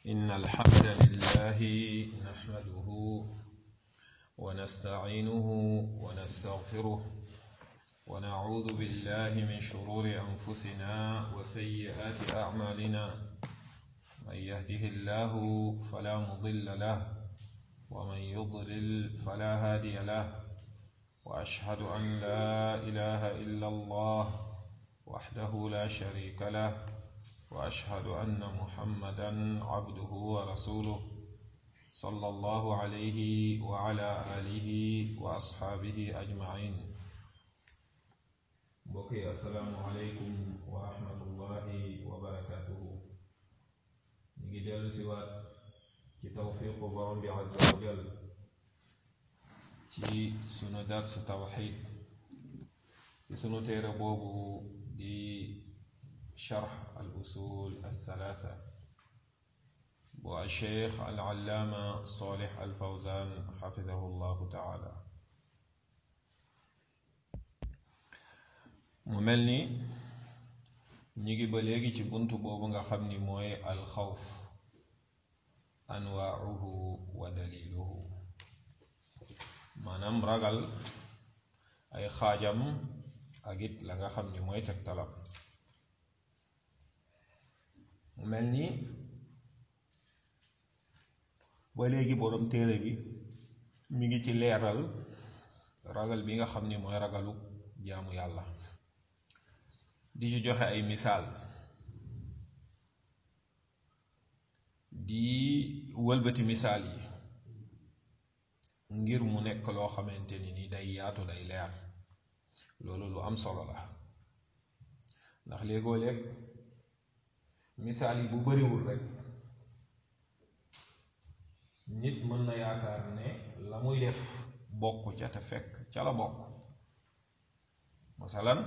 إن الحمد لله نحمده ونستعينه ونستغفره ونعوذ بالله من شرور أنفسنا وسيئات أعمالنا من يهده الله فلا مضل له ومن يضلل فلا هادي له وأشهد أن لا إله إلا الله وحده لا شريك له واشهد ان محمدا عبده ورسوله صلى الله عليه وعلى اله واصحابه اجمعين بقي السلام عليكم ورحمه الله وبركاته نيجي ديالو سوات ci tawfiq borom bi azza wa jal ci sunu dars tawxid ci sunu téere boobu di شرح الأصول الثلاثة والشيخ العلامة صالح الفوزان حفظه الله تعالى مملني نيجي بلغي ci buntu boobu nga xam ni mooy alxawf anwaauhu wa daliluhu maanaam ragal ay xaajam ak it la nga xam ni mooy tegtalam mu mel ni ba léegi boroom téere bi mi ngi ci leeral ragal bi nga xam ni mooy ragalu jaamu yàlla di ci joxe ay misaal di wëlbati misaal yi ngir mu nekk loo xamante ni ni day yaatu day leer loolu lu am solo la ndax léegoo léeg misaal yi bu bariwul rek nit mën na yaakaar ne la muy def bokk ca te fekk ca la bokk masalan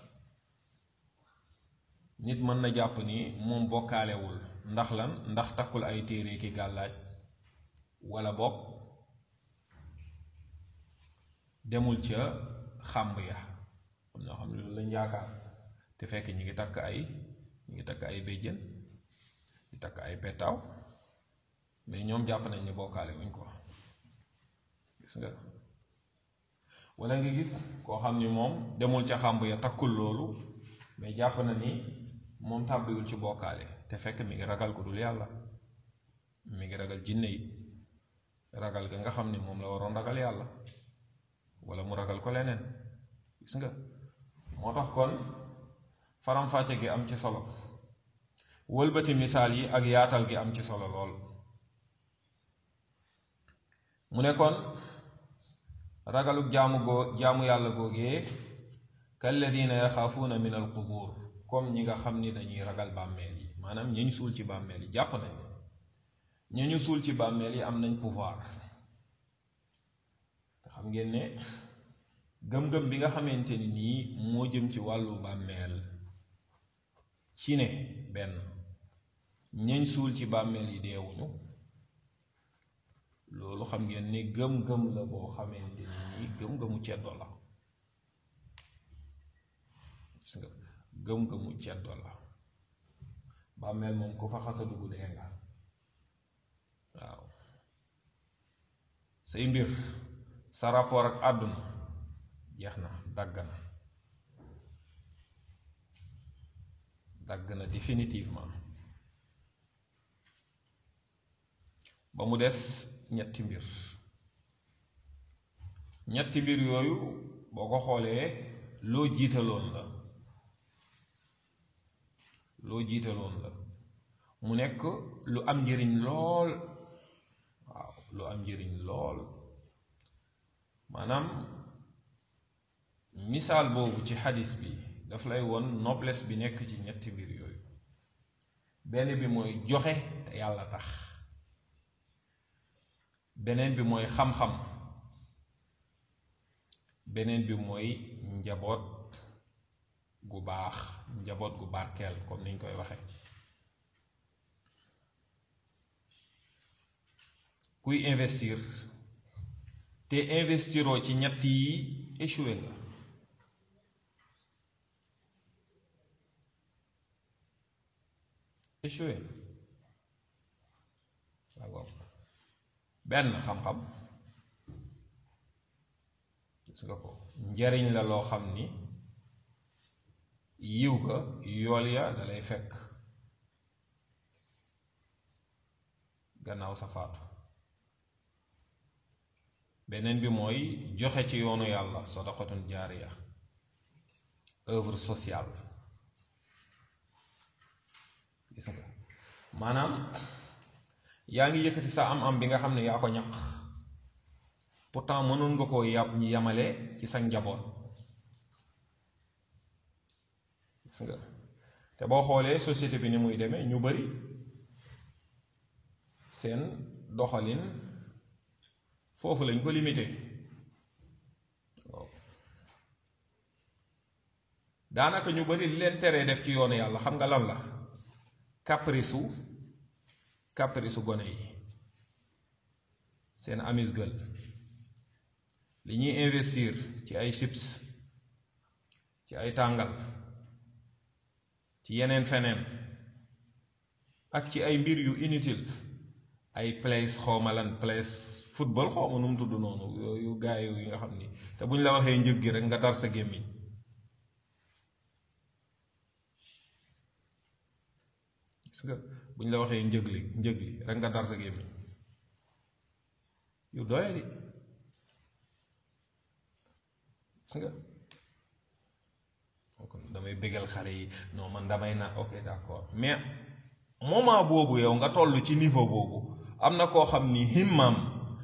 nit mën na jàpp ni moom bokkaalewul ndax lan ndax takkul ay téere ki gàllaaj wala bokk demul ca xàmb ya am ñoo xam ne loolu lañ yaakaar te fekk ñi ngi takk ay ñu ngi takk ay béjjën di takk ay petaaw mais ñoom jàpp nañ ne bokkaale wuñ ko gis nga wala nga gis koo xam ni moom demul ca xàmb ya takkul loolu mais jàpp na ni moom tàbbiwul ci bokkaale te fekk mi ngi ragal ko dul yàlla mi ngi ragal jinne yi ragal ga nga xam ni moom la waroon ragal yàlla wala mu ragal ko leneen gis nga moo tax kon faram-fàcce gi am ci solo wëlbati misaal yi ak yaatal gi am ci solo lool mu ne kon ragaluk jaamu goo jaamu yàlla googee kalladina yaxaafuuna min al qubur comme ñi nga xam ni dañuy ragal bàmmeel yi maanaam ñi ñu suul ci bàmmeel yi jàpp nañ ñi ñu suul ci bàmmeel yi am nañ pouvoir te xam ngeen ne gëm-gëm bi nga xamante ni nii moo jëm ci wàllu bàmmeel ci ne benn ñañ suul ci bàmmeel yi deewuñu loolu xam ngeen ne gëm-gëm la boo xamante ni nii gëm-gëmu ceddo la gis nga gëm-gëmu ceddo la bàmmeel moom ku fa xasa dugg dee nga waaw say mbir sa rapport ak àdduna jeex na dagg na dagg na définitivement ba mu des ñetti mbir ñetti mbir yooyu boo ko xoolee loo jiitaloon la loo jiitaloon la mu nekk lu am njëriñ lool waaw lu am njëriñ lool maanaam misaal boobu ci xadis bi daf lay won noblesse bi nekk ci ñetti mbir yooyu benn bi mooy joxe te yàlla tax beneen bi mooy xam-xam beneen bi mooy njaboot gu baax njaboot gu barkeel comme niñ koy waxe kuy investir te investiroo ci ñett yi échoué nga échoué benn xam-xam gis nga ko njariñ la loo xam ni yiw ga yool ya dalay fekk gannaaw sa faatu beneen bi mooy joxe ci yoonu yàlla sadaqatun jaariya œuvre sociale gis nga maanaam yaa ngi yëkkati sa am-am bi nga xam ne yaa ko ñaq pourtant mënoon nga koo yàpp ñi yamale ci sa njaboot gis nga te boo xoolee société bi ni muy demee ñu bari seen doxalin foofu lañ ko limité waaw daanaka ñu bari li leen teree def ci yoonu yàlla xam nga lan la caprice u caprice u gone yi seen amis gël li ñuy investir ci ay chips ci ay tàngal ci yeneen feneen ak ci ay mbir yu inutile ay place xawma lan place football xawma nu mu tudd noonu yooyu gaay yi nga xam ni te bu ñu la waxee njëg gi rek nga dar sa gémmiñ gis nga bu ñu la waxee njëg li njëg li rek nga dar sa gémmiñ yu doye di gis nga kon damay bégal xale yi non man damay na ok d'accord mais moment boobu yow nga toll ci niveau boobu am na koo xam ni himmam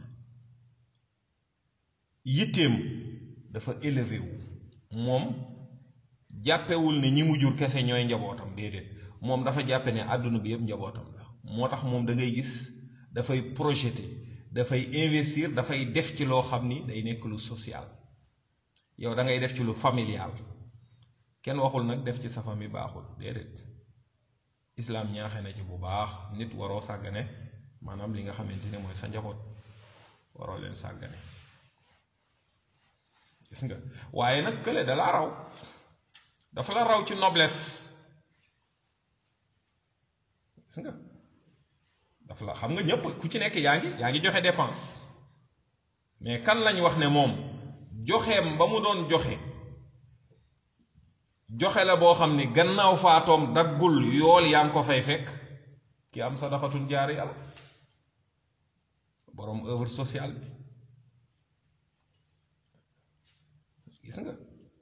yitteem dafa élevé wu moom jàppewul ne ñi mu jur kese ñooy njabootam déedéet moom dafa jàppe ne àdduna bi yëpp njabootam la moo tax moom da ngay gis dafay projeté dafay investir dafay def ci loo xam ni day nekk lu social yow da ngay def ci lu familial kenn waxul nag def ci sa famille baaxul déedéet islaam ñaaxe na ci bu baax nit waroo sàggane maanaam li nga xamante ne mooy sa njaboot waroo leen sàggane gis nga waaye nag kële da la raw dafa la raw ci noblesse gis nga dafa la xam nga ñépp ku ci nekk yaa ngi yaa ngi joxe dépense mais kan lañ wax ne moom joxeem ba mu doon joxe joxe la boo xam ni gannaaw faatoom daggul yool yaa ngi ko fay fekk ki am sadaxatun jaari yàlla boroom œuvre sociale bi gis nga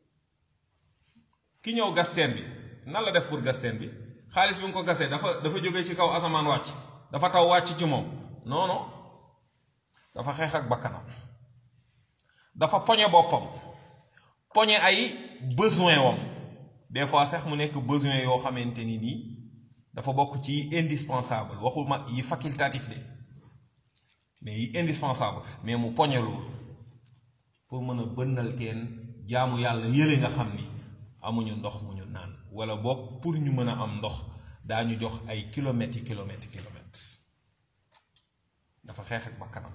ki ñëw gasteen bi nan la def pour gasteen bi xaalis bi nga ko gasee dafa dafa jóge ci kaw asamaan wàcc dafa taw wàcc ci moom non non dafa xeex ak bakkanam dafa poñe boppam poñe ay besoin wam des fois sax mu nekk besoin yoo xamante ni nii dafa bokk ci indispensable waxuma yi facultatif de mais yi indispensable mais mu poñe loolu pour mën a bënnal teen jaamu yàlla yële nga xam ni amuñu ndox mu ñu naan wala boog pour ñu mën a am ndox daañu jox ay kilomètres yi kilomètres yi kilomètres dafa xeex ak bakkanam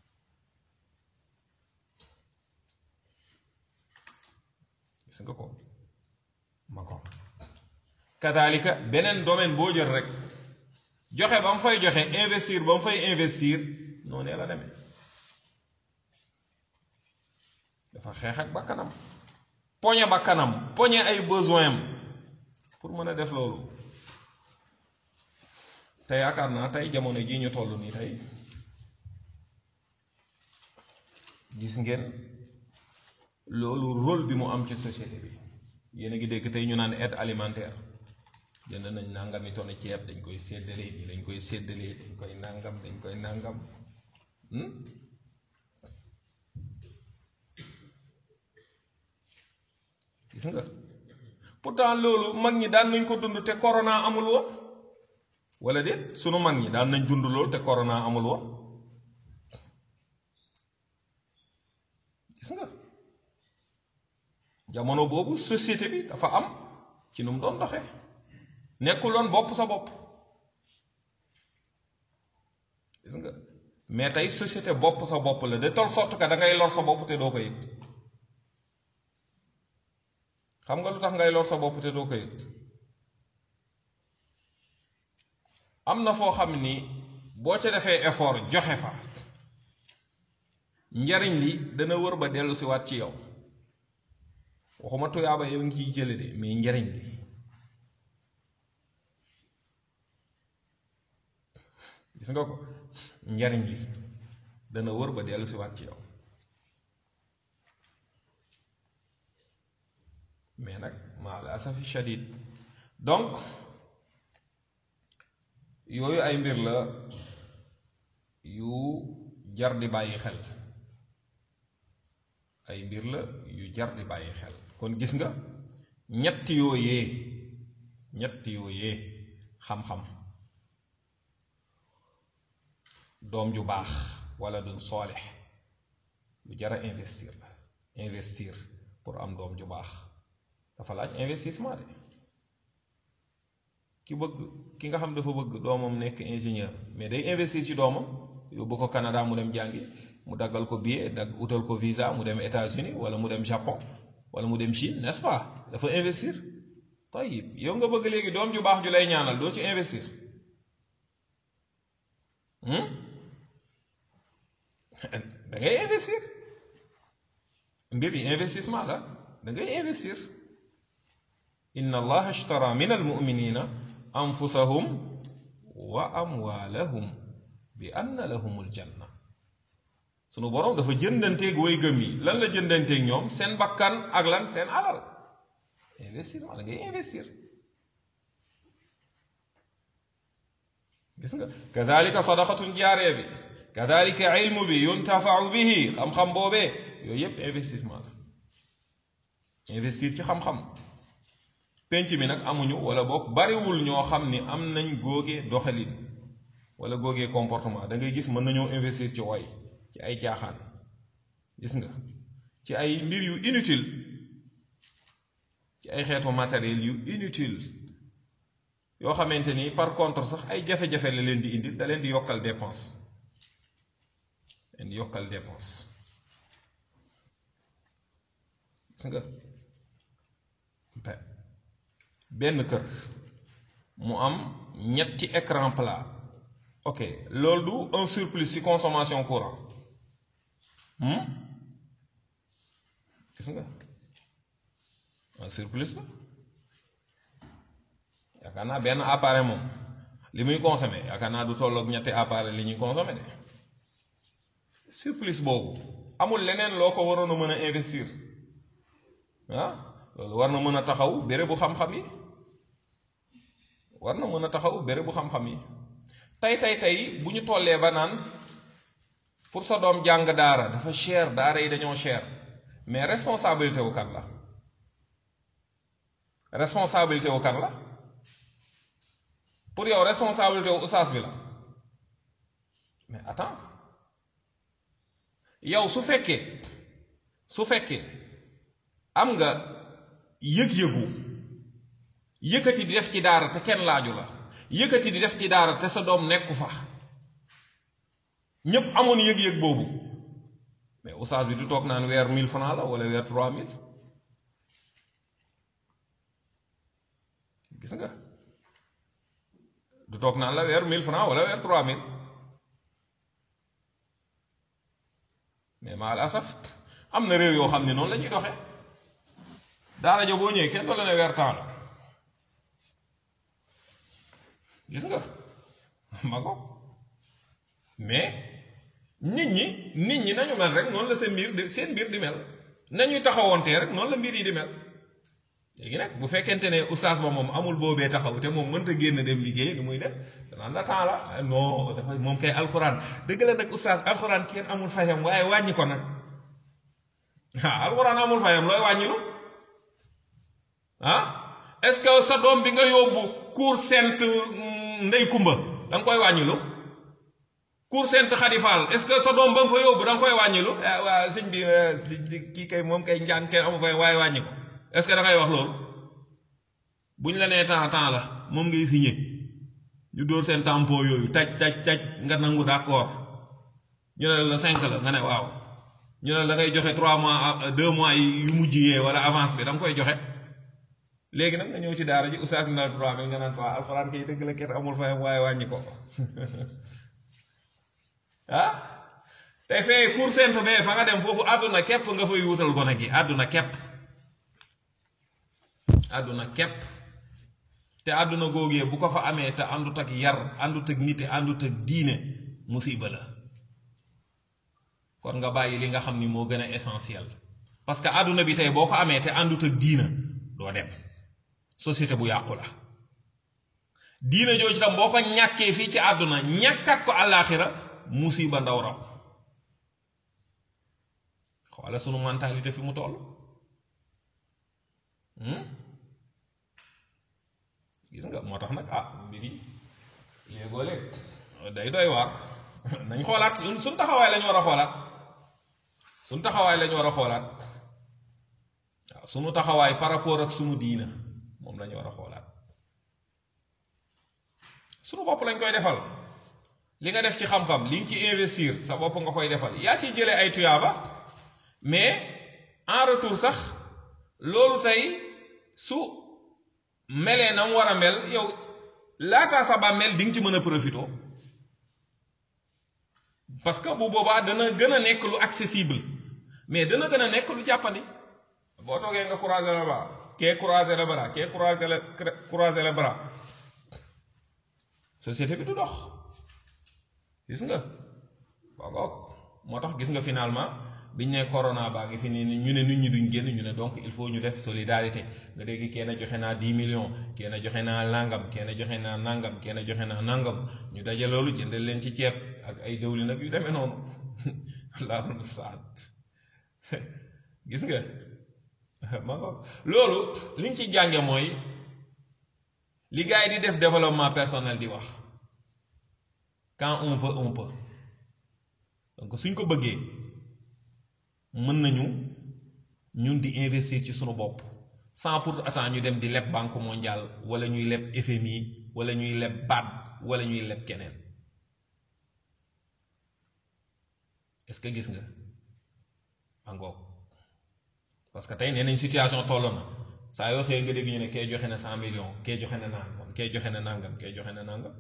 gis nga ko ma ko kadalika beneen domaine boo jël rek joxe ba mu fay joxe investir ba mu fay investir noonee la demee dafa xeex ak bakkanam poñe bakkanam poñe ay besoin am pour mën a def loolu te yaakaar naa tey jamono jii ñu toll nii tey gis ngeen loolu rôle bi mu am ci société bi yéen a ngi dégg tey ñu naan aide alimentaire jënd nañ nangami tonni ceeb dañ koy séddalee nii dañ koy séddalee dañ koy nangam dañ koy nangam gis nga pourtant loolu mag ñi daan nañ ko dund te corona amul woon wala déet sunu mag ñi daan nañ dund loolu te corona amul woon gis nga jamono boobu société bi dafa am ci nu mu doon doxee nekkuloon bopp sa bopp gis nga mais tey société bopp sa bopp la de telle sorte que da ngay lor sa bopp te doo ko yëg xam nga lu tax ngay lor sa bopp te doo ko yëg am na foo xam ni boo ca defee effort joxe fa njariñ li dana wër ba dellu si waat ci yow waxuma tuyaaba yow ngi ciy jële de mais njariñ li gis nga ko njariñ li dana wër ba dellu si waat ci yow mais nag maa la asafi shadid donc yooyu ay mbir la yu jar di bàyyi xel ay mbir la yu jar di bàyyi xel kon gis nga ñetti yooyee ñetti yooyee xam-xam doom ju baax wala dun soolix lu jar a investir la investir pour am doom ju baax dafa laaj investissement de ki bëgg ki nga xam dafa bëgg doomam nekk ingénieur mais day investir ci doomam yóbbu ko Canada mu dem jàngi mu daggal ko billet dag utal ko visa mu dem États-Unis wala mu dem Japon wala mu dem Chine n'est-ce pas dafa investir tayib yow nga bëgg léegi doom ju baax ju lay ñaanal doo ci investir da ngay investir mbir yi investissement la da ngay investir inna allaha ashtara min almuminina anfusahum wa amwalahum bi anna lahum aljanna sunu boroom dafa jëndanteeg way gëm yi lan la jëndanteeg ñoom seen bakkan ak lan seen alal investissement da ngay investir gis nga kadalika sadaqatun jaaree bi kadalika ilmu bi yuntafau bihi xam-xam boobee yooyu yépp investissement la investir ci xam-xam penc mi nag amuñu wala boog bariwul ñoo xam ni am nañ góogee doxalin wala góogee comportement da ngay gis mën nañoo investir ci woy ci ay caaxaan gis nga ci ay mbir yu inutile ci ay xeetu matériel yu inutile yoo xamante ni par contre sax ay jafe-jafe la leen di indil da leen di yokkal dépense leen di yokkal dépense gis nga benn kër mu am ñetti écran plat ok loolu du un surplus ci consommation courant gis nga un surplus la yaakaar naa benn appareil moom li muy consommé yaakaar naa du tolloog ñetti appareil li ñuy consommé de surplus boobu amul leneen loo ko waroon a mën a investir ah loolu war na mën a taxaw bérébu xam-xam yi war na mën a taxaw bérébu xam-xam yi tey tey tey bu ñu tollee ba naan pour sa doom jàng daara dafa cher daara yi dañoo cher mais responsabilité wu kan la responsabilité wu kan la pour yow responsabilité wu usaas bi la mais attends yow su fekkee su fekkee am nga yëg-yëgu yëkkati di def ci daara te kenn laaju la yëkkati di def ci daara te sa doom nekku fa ñépp amoon yëg-yëg boobu mais oustaz bi du toog naan weer mille francs la wala weer trois mille gis nga du toog naan la weer mille francs wala weer trois mille mais ma al asaf am na réew yoo xam ne noonu la ñuy doxee daara jo boo ñëwee kenn du la ne weer temps la gis nga ma ko mais nit ñi nit ñi nañu mel rek noonu la seen mbir di seen mbir di mel nañuy taxawoontee rek noonu la mbir yi di mel léegi nag bu fekkente ne oustaz ba moom amul boobee taxaw te moom mënta génn dem liggéey lu muy def danaan la temps la non dafa moom kay alxuraan dëgg la nag oustaz alxuraan kenn amul fayam waaye wàññi ko nag ah alxuraan amul fayam looy wàññilu ah est-ce que sa doom bi nga yóbbu cour sainte ndey kumba da nga koy wàññilu cour sainte xadifaal est-ce que sa doom ba nga fa yóbbu da nga koy wàññilu waa sëñ bi kii kay moom kay njàng kenn amu fay waaye wàññi ko est-ce que da ngay wax loolu bu ñu la nee temps temps la moom ngay signé ñu dóor seen tampon yooyu taj taj taj nga nangu d'accord ñu ne la cinq la nga ne waaw ñu ne da ngay joxe trois mois deux mois yu mujj yee wala avance bi da nga koy joxe léegi nag nga ñëw ci daara ji oustaz na trois mille nga naan waa alxuraan kay dëgg la kenn amul fayam waaye wàññi ko ah tey fee cour sainte bee fa nga dem foofu àdduna képp nga fay wutal gone gi àdduna képp àdduna képp te àdduna googee bu ko fa amee te àndut ak yar àndut ak nite àndut ak diine musiba la kon nga bàyyi li nga xam ni moo gën a essentiel parce que àdduna bi tey boo ko amee te àndut ak diina doo dem société bu yàqu la diina jooju tam boo ko ñàkkee fii ci àdduna ñàkkat ko àllaaxira musiba ndaw raw xoola sunu mentalité fi mu toll gis nga moo tax nag ah mbir yi léegoo léeg day doy waar nañ xoolaat suñ taxawaay lañu war a xoolaat suñ taxawaay lañu war a xoolaat waaw sunu taxawaay par rapport ak sunu diina moom lañu war a xoolaat sunu bopp lañ koy defal li nga def ci xam-xam li nga ci investir sa bopp nga koy defal yaa ciy jëlee ay tuyaaba mais en retour sax loolu tey su melee na mu war a mel yow laataa sa bàmmeel di nga ci mën a profité parce que bu boobaa dana gën a nekk lu accessible mais dana gën a nekk lu jàppandi boo toogee nga croiser le bras kee croiser le bras kee croiser le croiser le bras société bi du dox gis nga waaw moo tax gis nga finalement biñ ne corona baa ngi fi ni ñu ne nit ñi duñ génn ñu ne donc il faut ñu def solidarité nga dégg kenn joxe naa 10 millions kenn joxe naa nangam kenn joxe naa nangam kenn joxe naa nangam ñu daje loolu jëndal leen ci ceeb ak ay dëwlin nag yu demee noonu allahul mustaad gis nga ma loolu liñ ci jànge mooy li gars yi di def développement personnel di wax quand on veut on peut donc suñ ko bëggee mën nañu ñun di investir ci sunu bopp sans pour autant ñu dem di leb banque mondiale wala ñuy leb FMI wala ñuy leb BAD wala ñuy leb keneen est-ce que gis nga angoog parce que tey nee nañ situation toll na saa yoo xëyee nga dégg ñu ne kee joxe na cent millions kee joxe na nangam kee joxe na nangam kee joxe na nangam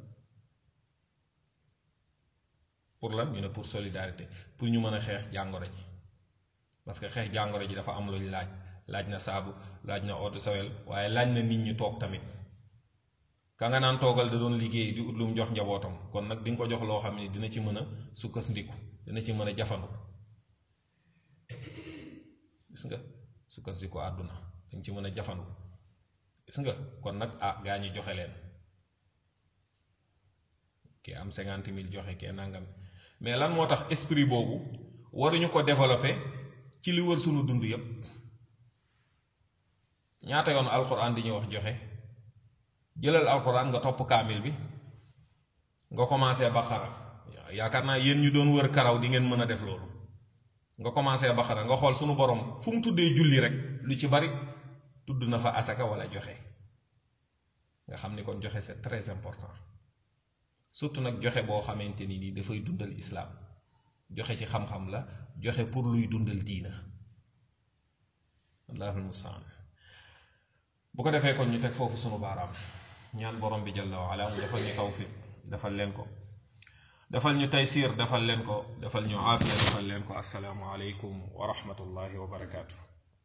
pour lan ñu ne pour solidarité pour ñu mën a xeex jàngoro ji parce que xeex jàngoro ji dafa am lu laaj laaj na saabu laaj na eau de Javel waaye laaj na nit ñi toog tamit ka nga naan toogal da doon liggéey di ut lu mu jox njabootam kon nag di nga ko jox loo xam ne dina ci mën a sukkandiku dina ci mën a jafandu gis nga sukkandiku àdduna dañ ci mën a jafandu gis nga kon nag ah gaa ñi joxe leen kii am cinquante mille joxe kee nangam mais lan moo tax esprit boobu waruñu ko développer ci li wër sunu dund yépp ñaata yoon alxuraan di ñu wax joxe jëlal alxuraan nga topp kaamil bi nga commencé baqara yaakaar naa yéen ñu doon wër karaw di ngeen mën a def loolu nga commencé baqara nga xool sunu borom fu mu tuddee julli rek lu ci bari tudd na fa asaka wala joxe nga xam ni kon joxe c'est très important surtout nag joxe boo xamante ni nii dafay dundal islaam joxe ci xam-xam la joxe pour luy dundal diina allahul mustaan bu ko defee kon ñu teg foofu sunu baaraam ñaan borom bi jalla wa ala mu defal ñu tawfiq defal leen ko defal ñu taysiir defal leen ko defal ñu aafiya defal leen ko assalaamu aleykum wa rahmatullahi wa barakaatu